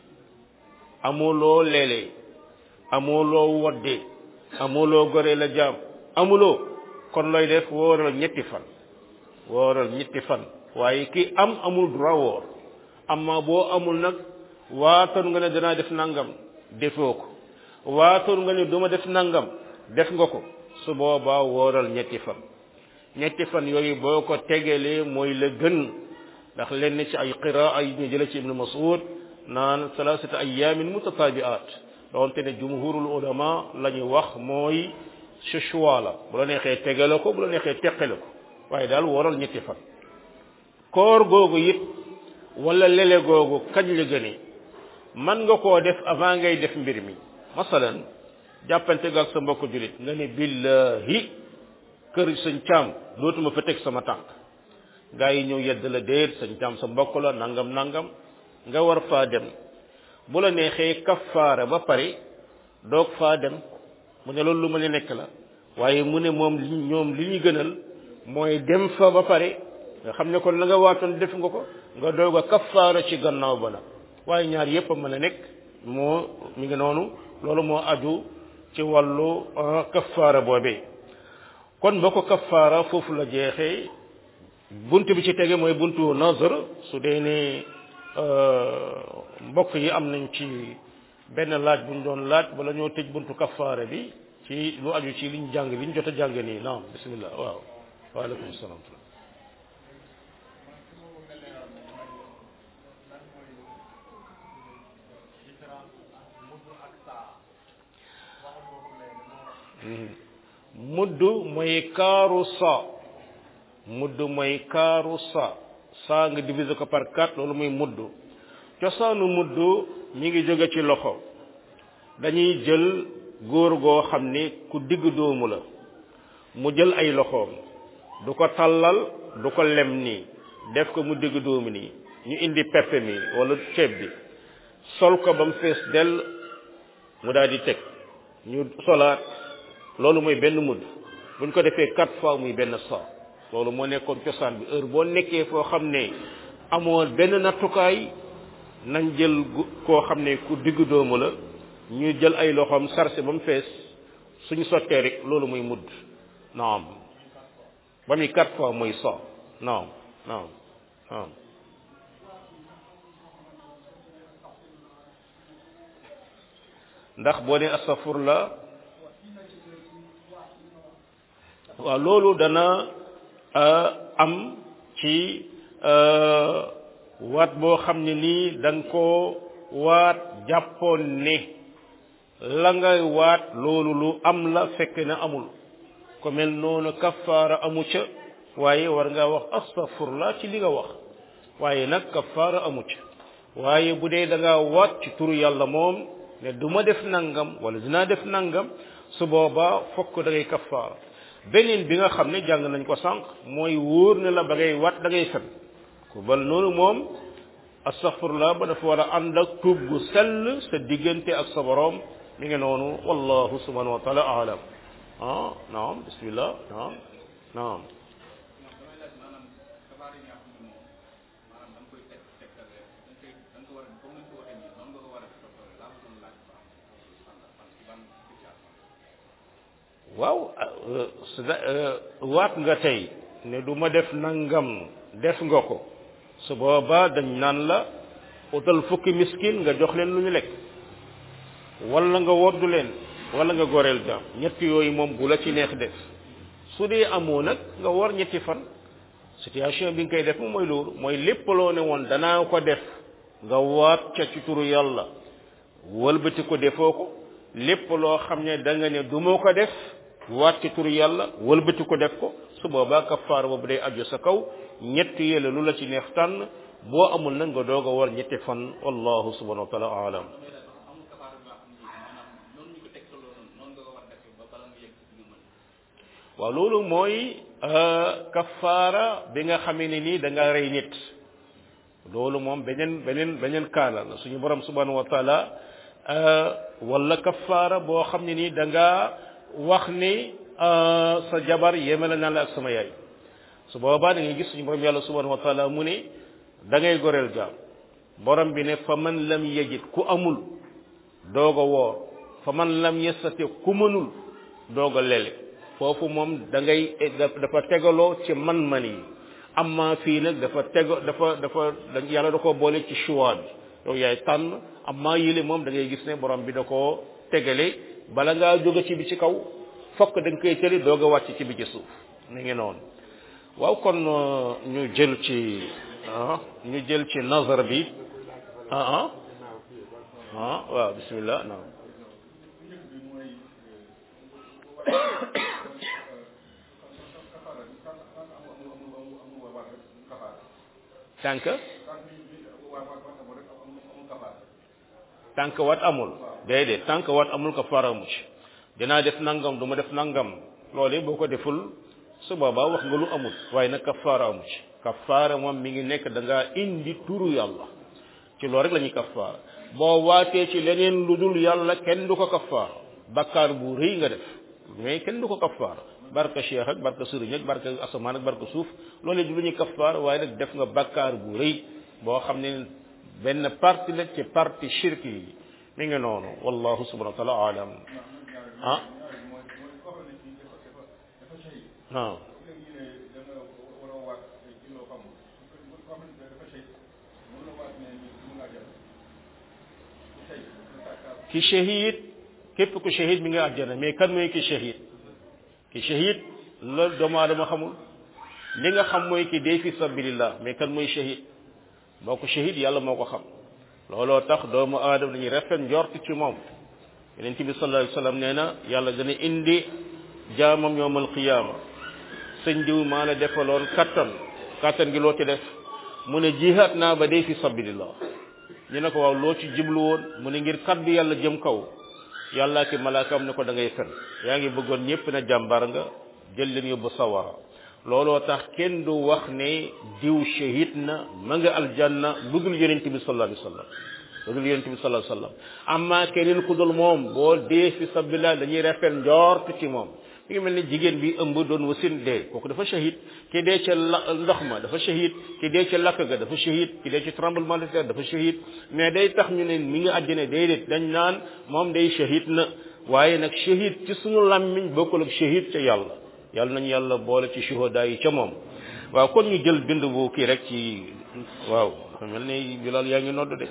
amuloo leele amuloo wodde amuloo gore la jaam amuloo kon looy def wooral ñetti fan wooral ñetti fan waaye ki am amul droit woor amma boo amul nag waatoon nga ne danaa def nangam defoo ko waatoon nga ne duma def nangam def nga ko su boobaa wooral ñetti fan ñetti fan yooyu boo ko tegalee mooy la gën ndax lenn ci ay qiraa ay ñu jële ci ibnu mas'ud naan salasata ayamin mutatabiat doonte ne jumhurul ulama la ñu wax mooy ce choix la bu la neexee tegale ko bu la neexee teqale ko waaye daal wooral ñetti fan koor googu it wala lele googu kañ la gënee man nga koo def avant ngay def mbir mi masalan jàppante ga ak sa mbokk julit nga ne billahi kër sëñ caam dootuma fa teg sama tànk gaa yi ñëw yedd la déet sëñ caam sa mbokk la nangam nangam nga war faa dem bu la neexee kafaara ba pare doog faa dem mu ne loolu lu ma ne nekk la waaye mu ne moom li ñoom li ñu gënal mooy dem fa ba pare nga xam ne kon la nga waatoon def nga ko nga doog a kafaara ci gannaaw ba la waaye ñaar yépp a mën a nekk moo mi ngi noonu loolu moo aju ci wàllu kafaara boobee kon boo ko kafaara foofu la jeexee bunt bi ci tege mooy buntu nazar su dee ne mbokk yi am nañ ci benn laaj bu ñu doon laaj bala ñoo tëj buntu kafaara bi ci lu aju ci liñ jàng liñ jot a jàng nii naam bismillah waaw waaleykum salaam mudd mooy kaaru sa mudd mooy kaaru sa saa nga diviser ko par quatre loolu mooy mudd cosaanu mudd mi ngi jóge ci loxo dañuy jël góor goo xam ni ku digg doomu la mu jël ay loxoom du ko tàllal du ko lem nii def ko mu digg doomu nii ñu indi peppe mi wala ceeb bi sol ko ba mu fees dell mu daal di teg ñu solaat loolu mooy benn mudd buñ ko defee quatre fois muy benn sa loolu moo nekkoon cosaan bi heure boo nekkee foo xam ne amoo benn nattukaay nañ jël koo xam ne ku diggu doomu la ñu jël ay loxoom sarse ba mu fees suñu sottee rek loolu muy mudd naam ba muy quatre fois muy sa naam naam naam ndax boo ne astafurla waaw loolu dana am ci waat boo xam ne nii da nga koo waat jàppoon ne la ngay waat loolu lu am la fekk na amul ko mel noonu kafaara amu ca waaye war nga wax astaghfirullah ci li nga wax waaye nag kafaara amu ca waaye bu dee da ngaa waat ci turu yàlla moom ne du ma def nangam wala dinaa def nangam su boobaa fokk da ngay kafaara beneen bi nga xam ne jàng nañ ko sànq mooy wóor ne la ba ngay waat da ngay fen ku bal noonu moom astaghfirullah ba dafa war a ànd ak tuub gu sell sa diggante ak sa borom mi ngi noonu wallahu subhanahu wa taala alam ah naam bismillah naam naam waaw waat nga tey ne du ma def nangam def nga ko su boobaa dañ naan la utal fukki miskin nga jox leen lu ñu lekk wala nga woddu leen wala nga goreel jaam ñett yooyu moom bu la ci neex def su dee amoo nag nga war ñetti fan situation bi nga koy def moom mooy loolu mooy lépp loo ne woon danaa ko def nga waat ca ci turu yàlla wëlbati ko defoo ko lépp loo xam ne da nga ne du ma ko def waat ci turu yàlla wëlbati ko def ko su boobaa kafaar boobu day aju sa kaw ñett yële lu la ci neex tànn boo amul nag nga doog a war ñetti fan wallahu subhanahu wa taala alam waaw loolu mooy kafaara bi nga xamee ne nii da nga rey nit loolu moom beneen beneen beneen kaala la suñu borom subhanahu wa taala wala kafaara boo xam ne nii da nga wax ni sa jabar yemale naa la ak sama yaay su boobaa da ngay gis suñu borom yàlla subhanahu wa taala mu ne da ngay goreel jaam borom bi ne fa man lam yajid ku amul doog a woor fa man lam yastati ku mënul doog a lele foofu moom da ngay dafa tegaloo ci man-man yi amma fii nag dafa tego dafa dafa yàlla da ko boole ci choix bi yow yaay tànn amma yile moom da ngay gis ne borom bi da koo tegale bala ngaa jóge ci bi ci kaw fokk da nga koy tëli doog a wàcc ci bi ci suuf mi ngi noonu waaw kon ñu jël ci ah ñu jël ci nazar bi ah ah ah waaw bismillah naam tànk tànk wat amul déedéet tànk wat amul ko faramu ci dinaa def nangam du ma def nangam loolu boo ko deful su boobaa wax nga lu amul waaye nag kafaara amu ci kafaara moom mi ngi nekk da ngaa indi turu yàlla ci loolu rek la ñuy kafaara boo waatee ci leneen lu dul yàlla kenn du ko kafaara bakkaar bu rëy nga def mais kenn du ko kafaara barka cheikh ak barka sëriñ ak barka asamaan ak barka suuf loolu du lu ñuy kafaara waaye nag def nga bakkaar bu rëy boo xam ne benn parti la ci parti shirk yi mi ngi noonu wallahu subhanahu wa taala alam ah waaw ki shahid képp ku shahid mi nga àjjana mais kan mooy ki shahid ki shahid loolu doomu aadama xamul li nga xam mooy ki dee fi sabilillah mais kan mooy shahid boo ko shahid yàlla moo ko xam looloo tax doomu aadama dañuy rafet njort ci moom yeneen bi sallallahu alayhi wasallam nee na yàlla dana indi jaamam yowmal qiyaama sëñ diw maa la defaloon kattan kattan gi loo ci def mu ne jihaat naa ba dee fi sabilillah ñu ne ko waaw loo ci jublu woon mu ne ngir kaddu yàlla jëm kaw yàlla ki malaakam ne ko da ngay fen yaa ngi bëggoon ñëpp na jàmbar nga jël leen yóbbu sawara looloo tax kenn du wax ne diw shahid na ma nga aljanna lu dul yonente bi sallallahu alayhi wasallam lu dul yonente bi sallallahu alayhi wasallam amma keneen ku dul moom boo dee fi sabilillah dañuy rafet njort ci moom mi ngi mel ni jigéen bi ëmb doon wasin dee kooku dafa shahid ki dee ca ndox ma dafa shahid ki dee ca lakk ga dafa shahid ki dee ca tremblement de terre dafa shahid mais day tax ñu ne mi ngi àddina déedéet dañ naan moom day shahid na waaye nag shahid ci suñu làmmiñ bokkul ak shahid ca yàlla yàlla nañu yàlla boole ci shuhada yi ca moom waaw kon ñu jël bind bu kii rek ci waaw dafa mel ni bilal yaa ngi nodd de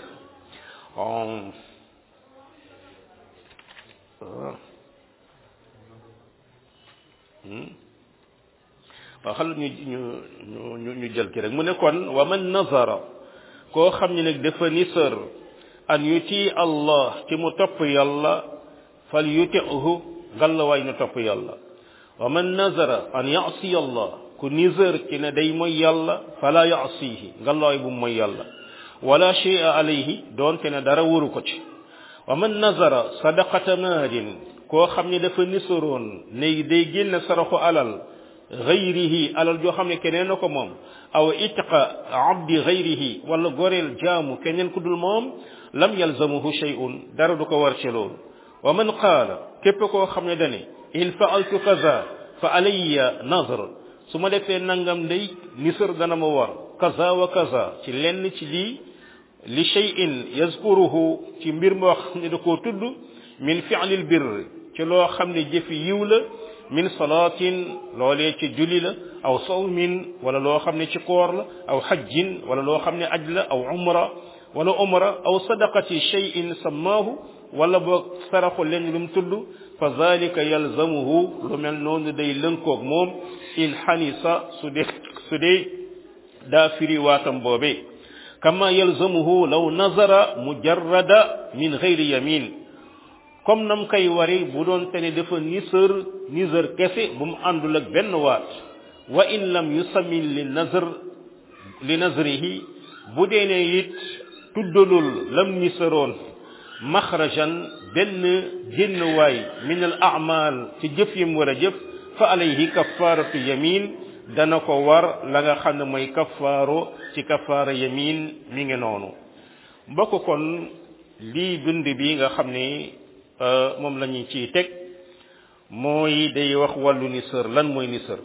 waaw xal ñu ñu ñu ñu jël ki rek mu ne kon wa man nazara koo xam ne nag dafa nisër an yuti allah ci mu topp yàlla fal yutihu ngallawaay na topp yàlla wa man nazara an yasi allah ku nisër ci ne day mooy yàlla fala yasihi ngallawaay bu mooy yàlla wala shay'a alayhi doonte ne dara wuru ko ci wa man nazara sadaqata maalin koo xam ne dafa nisëroon ne day génne saraxu alal gayrihi alal joo xam ne keneen na ko moom aw itqa abdi gayrihi wala goreel jaamu keneen ku dul moom lam yalzamuhu shay'un dara du ko war ci loolu wa man qaala képp koo xam ne dane in faaltu kaza fa alayya nazr su ma defee nangam day nisër dana ma war kaza wa kaza ci lenn ci lii li shay'in yazkuruhu ci mbir moo xam ne da koo tudd min fi'lil birr ci loo xam ne jëfi yiw la min salaatin loolee ci julli la aw sawmin wala loo xam ne ci koor la aw xajjin wala loo xam ne aj la aw umra wala umra aw sadaqati shay'in sammaahu wala boog saraxu leen lu mu tudd fa zalika yalzamuhu lu mel noonu day lënkoog moom in xanisa su dee su dee daa firi waatam boobee kama yalzamuhu law nazara mujarrada min gayri yamin comme nam koy wari bu doon te ne dafa nisër nisër kese bu mu àndul ak benn waat wa in lam yusammin li nazr li nazrihi bu dee ne it tuddalul lam nisëroon maxrajan benn génn waay min al amal ci jëf yim war a jëf fa alayhi kafaratu yamin dana ko war la nga xam ne mooy kafaaro ci kafaara yamin mi ngi noonu mbokk kon lii bind bi nga xam ne moom la ñu ciy teg mooy day wax wàllu nisër lan mooy nisër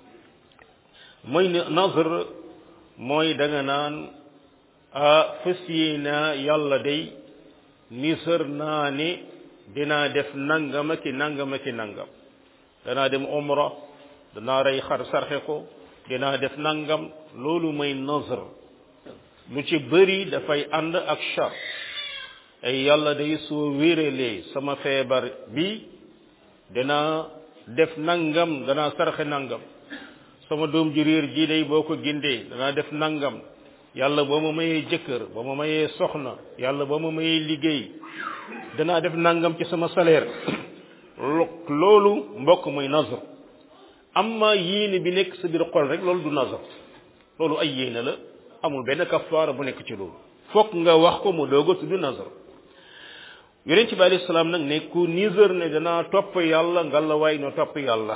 mooy nazr mooy da nga naan fas naa yàlla day nisër naa ne dinaa def nangam ak nangam ak nangam danaa dem umra danaa rey xar sarxe ko dinaa def nangam loolu mooy nazr lu ci bëri dafay ànd ak char ay yàlla day soo wéralee sama feebar bi danaa def nangam danaa sarxe nangam sama doom ju réer ji day boo ko gindee danaa def nangam yàlla boo ma mayee jëkkër boo ma mayee soxna yàlla boo ma mayee liggéey danaa def nangam ci sama salaire loolu mbokk muy nazar amma yéene bi nekk sa biir xol rek loolu du nazar loolu ay yéene la amul benn kafaara bu nekk ci loolu fokk nga wax ko mu doog a tudd nazar yonent bi alayhi salaam nag ne ku nisër ne danaa topp yàlla ngalla waay na topp yàlla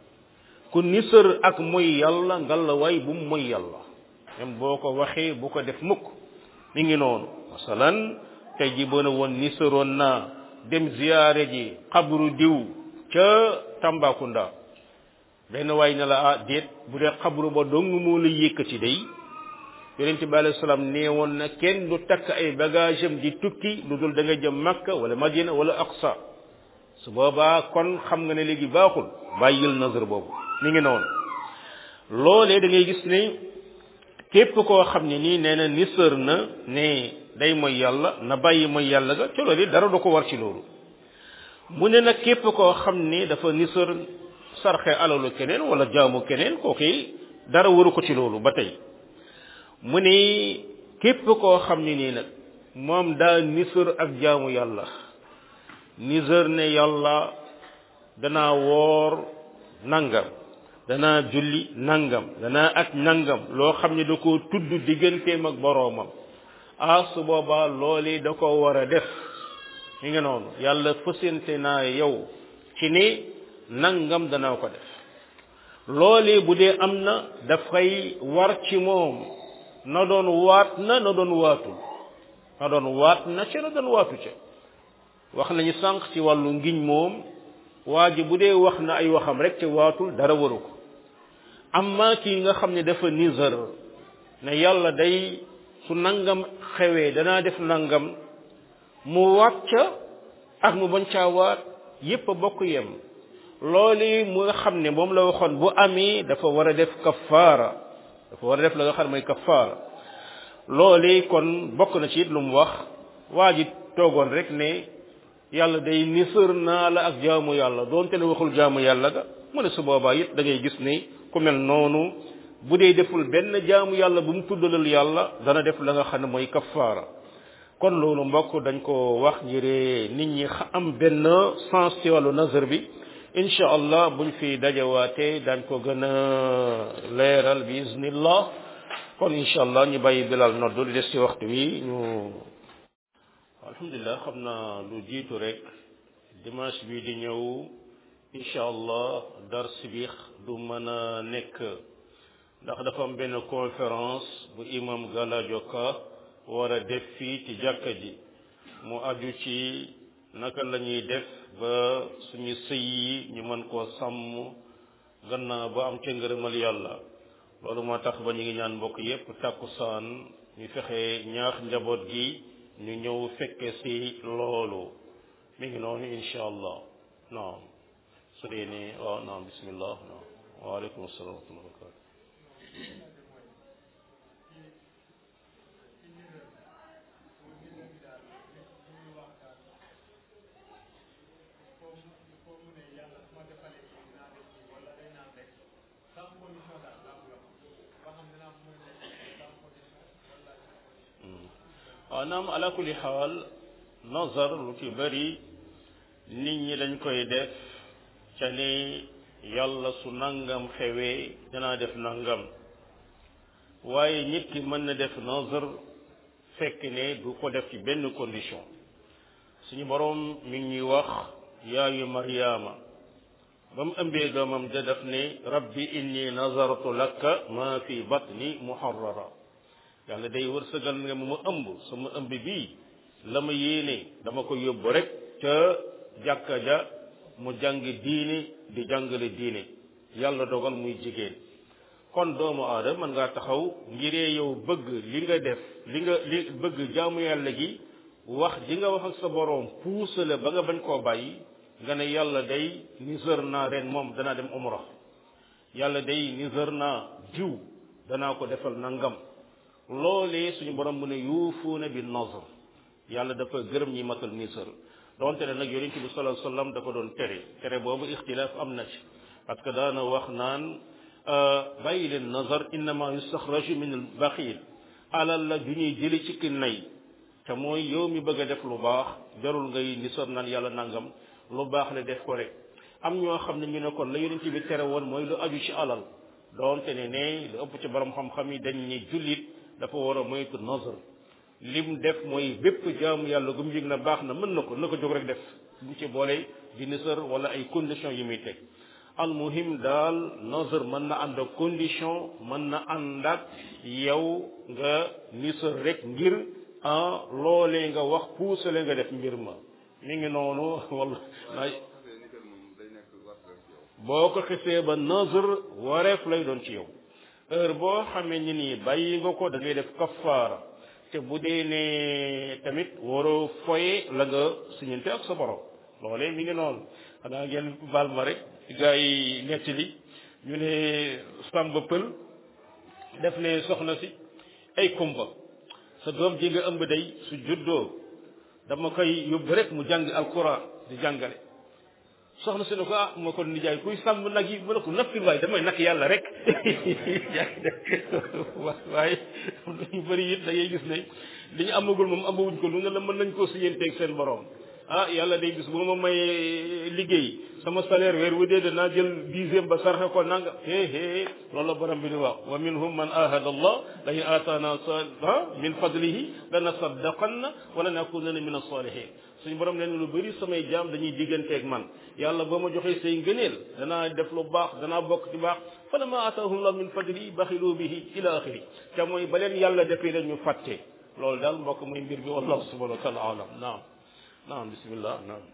ku nisër ak mooy yàlla ngalla waay bu mu mooy yàlla même boo ko waxee bu ko def mukk mi ngi noonu masalan tey ji boo ne woon nisëroon naa dem ziyaare ji xabru diw ca Tambacounda benn waay ne la ah déet bu dee xabru ba dong moo la yëkkati day yonente bi alayhi salaam nee woon na kenn du takk ay bagage am di tukki lu dul da nga jëm Makka wala Madina wala Aqsa su boobaa kon xam nga ne léegi baaxul bàyyil nazar boobu mi ngi noonu loolee da ngay gis ne képp koo xam ne nii nee na nisër na ne day mooy yàlla na bàyyi mooy yàlla ga ci loolu dara du ko war ci loolu mu ne nag képp koo xam ne dafa nisër sarxe alalu keneen wala jaamu keneen kooku dara waru ko ci loolu ba tey mu ne képp koo xam ne nii nag moom daa nisër ak jaamu yàlla nisër ne yàlla danaa woor nangam danaa julli nangam danaa ak nangam loo xam ne da koo tudd digganteem ak boroomam ah su boobaa loolee da ko war a def mi nga noonu yàlla fësante naa yow ci ne nangam danaa ko def loolee bu dee am na dafay war ci moom na doon waat na na doon waatul na doon waat na ca na doon waatu ca wax nañu sànq ci wàllu ngiñ moom waa ji bu dee wax na ay waxam rek te waatul dara waru ko amma kii nga xam ne dafa nizar ne yàlla day su nangam xewee danaa def nangam mu waat ca ak mu bañ caa waat yépp a bokk yem loolu mu nga xam ne moom la waxoon bu amee dafa war a def kafaara dafa war a def la nga xam ne mooy kafaara loolu kon bokk na ci it lu mu wax waa ji toogoon rek ne yàlla day nisër naa la ak jaamu yàlla doonte ne waxul jaamu yàlla ga mu ne su boobaa it da ngay gis ne ku mel noonu bu dee deful benn jaamu yàlla bu mu tuddalal yàlla dana def la nga xam ne mooy kafaara kon loolu mbokk dañ ko wax ngir nit ñi am benn sens ci wàllu nazar bi incha allah buñ fi dajawaatee dañ ko gën a leeral bi iznillah kon incha allah ñu bàyyi bilal noddu li des ci waxtu wi ñu alhamdulilah xam naa lu jiitu rek dimanche bi di ñëw incha allah dars bi du mën a nekk ndax dafa am benn conférence bu imam Galadio Ka war a def fii ci jàkka ji mu aju ci naka la ñuy def ba suñu sëy yi ñu mën koo sàmm gannaaw ba am ca ngërëmal yàlla loolu moo tax ba ñu ngi ñaan mbokk yépp tàkkusaan ñu fexe ñaax njaboot gi ñu ñëw fekke ci loolu mi ngi noonu insha allah naam su dee ni waaw naam bismillah naam waaleykum assalam wa rahmatulah barakatu waaw naam ala kulli xaal nazar lu ci bëri nit ñi dañ koy def ca ni yàlla su nangam xewee danaa def nangam waaye nit ki mën na def nazar fekk ne du ko def ci benn condition suñu boroom mi ngi ñuy wax yaayu maryaama ba mu ëmbee doomam da def ne rabbi inni nazartu laka ma fi batni muharrara yàlla day wërsëgal nga mu ëmb sama ëmb bii la ma yéene dama ko yóbbu rek ca jàkka ja mu jàng diine di jàngale diine yàlla dogal muy jigéen kon doomu aadama mën ngaa taxaw ngiree yow bëgg li nga def li nga li bëgg jaamu yàlla gi wax ji nga wax ak sa boroom puusale ba nga bañ koo bàyyi nga ne yàlla day nisër naa ren moom danaa dem umra yàlla day nisër naa jiw danaa ko defal nangam loolee suñu borom mu ne yuufuuna bi nazr yàlla dafa gërëm ñi matal nisër donte ne nag yonent bi sallallahu alayhi wasallam dafa doon tere tere boobu ixtilaaf am na ci parce que daana wax naan bàyyi leen nazar innama yustaxraju min al baxil alal la ju ñuy jëli ci ki nay te mooy yow mi bëgg a def lu baax jarul ngay nisër naan yàlla nangam lu baax la def ko rek am ñoo xam ne ñu ne kon la yonent bi tere woon mooy lu aju ci alal donte ne ne lu ëpp ci borom xam-xam yi dañ ne jullit dafa war a moytu nazar lim def mooy bépp jaamu yàlla gu mu yëg na baax na mën na ko na ko jóg rek def bu ci boole di nisër wala ay conditions yi muy teg almuhim daal nazar mën na ànd ak condition mën na ànd ak yow nga nisër rek ngir ah loolee nga wax puusale nga def mbir ma mi ngi noonu wala boo ko xisee ba nazar wareef lay doon ci yow heure boo xamee ni nii bàyyi nga ko da ngay def kafaara te bu dee ne tamit waroo foye la nga siñante ak sa borom loolee mi ngi noonu xanaa ngeen baal ma rek gaa yi nettali ñu ne sàmba pël def ne soxna si ay kumba sa doom ji nga ëmb day su juddoo dama koy yóbbu rek mu jàng alquran di jàngale soxna si ne ko ah ma ko nijaay kuy sàmm nag yi mu ne ko nappil waaye damay nak yàlla rek waaye ñu bëri it da ngay gis ne li ñu amagul moom amawuñ ko lu nga la mën nañ koo siyanteeg seen borom ah yàlla day gis bu ma may liggéey sama salaire weer wu dee danaa jël dixième ba sarxe ko nanga hee hee loolu la borom bi di wax wa minhum man ahada allah la in aataana min fadlihi lana saddaqanna wala nakunanna min as-salihin suñu borom leen lu bëri samay jaam dañuy digganteeg man yàlla boo ma joxee say ngëneel danaa def lu baax danaa bokk ci baax fa lama aataahum allah min fadlihi baxilu bihi ila axiri te mooy ba leen yàlla defee dañu fàtte loolu daal mbokk mooy mbir bi wallahu subhanahu wa taala alam naam naam bismillah naam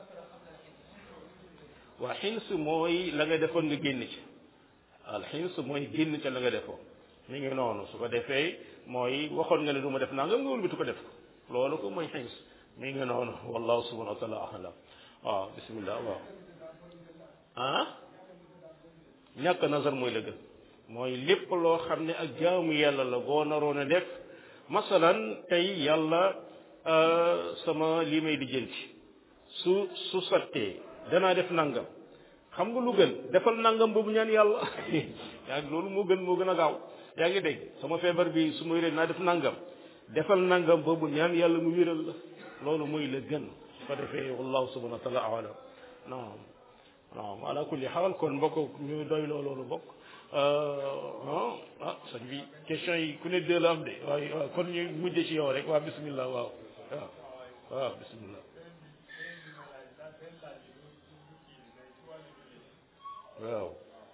waa xins mooy la nga defoon nga génn ci al xins mooy génn ca la nga defoon mi ngi noonu su ko defee mooy waxoon nga ne du ma def naa nga nga wëlbati ko def ko loolu ko mooy xins mi ngi noonu wallahu subhanahu wa taala alam waaw bismillah waaw ah ñàkk nazar mooy la gën mooy lépp loo xam ne ak jaamu yàlla la boo naroon a def masalan tey yàlla sama lii may di jënti su su sottee danaa def nangam xam nga lu gën defal nangam boobu ñaan yàlla yaa ngi loolu moo gën moo gën a gaaw yaa ngi dégg sama feebar bi su ma wéree naa def nangam defal nangam boobu ñaan yàlla mu wéral la loolu mooy la gën su ko defee wallahu subhanahu wa taala alam naam naam ala kulli xaal kon mbokk ñu doy loo loolu bokk ah ah sëñ bi question yi ku ne deux la am de waaye waaw kon ñu mujj ci yow rek waa bismillah waaw waaw waaw bismillah waaw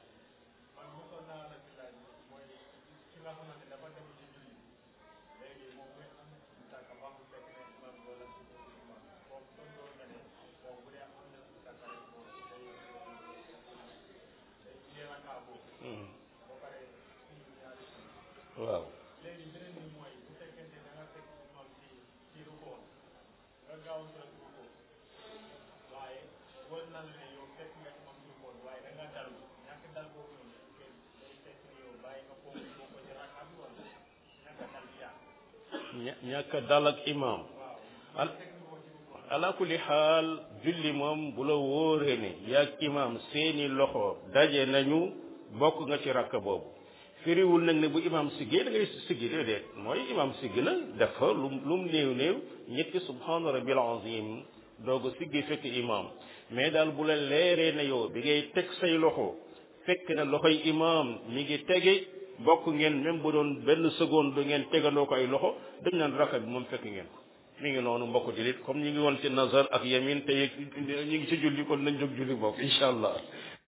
waaw léegi beneen bi mooy bu fekkente da nga fekk imam ci ci rukkoo nga gaaw sa rukkoo waaye wóor na la ne yow fekk nga imam ci rukkoo waaye da nga dalu ñàkk dal boobu noonu day fekk ni yow bàyyi nga foofu boo ko ci rakka bi wala ñàkk dal bi yaa ña- ñàkk a dal ak imam al ala kulli xaal julli moom bu la wóoree ne yaag imam seeni loxo daje nañu bokk nga ci rakk boobu firiwul nag ne bu imam siggee da ngay siggi déedéet mooy imam siggi na dafa lu lu mu néew néew ñetti subhaana rabbil azim doog a siggi fekk imam mais daal bu la leeree na yow bi ngay teg say loxo fekk na loxoy imam mi ngi tege bokk ngeen même bu doon benn seconde du ngeen tegandoo ko ay loxo dañ naan rakka bi moom fekk ngeen ko mi ngi noonu mbokk jullit comme ñu ngi woon ci nazar ak yamin te ñu ngi ci julli kon nañ jóg julli bokk incha allah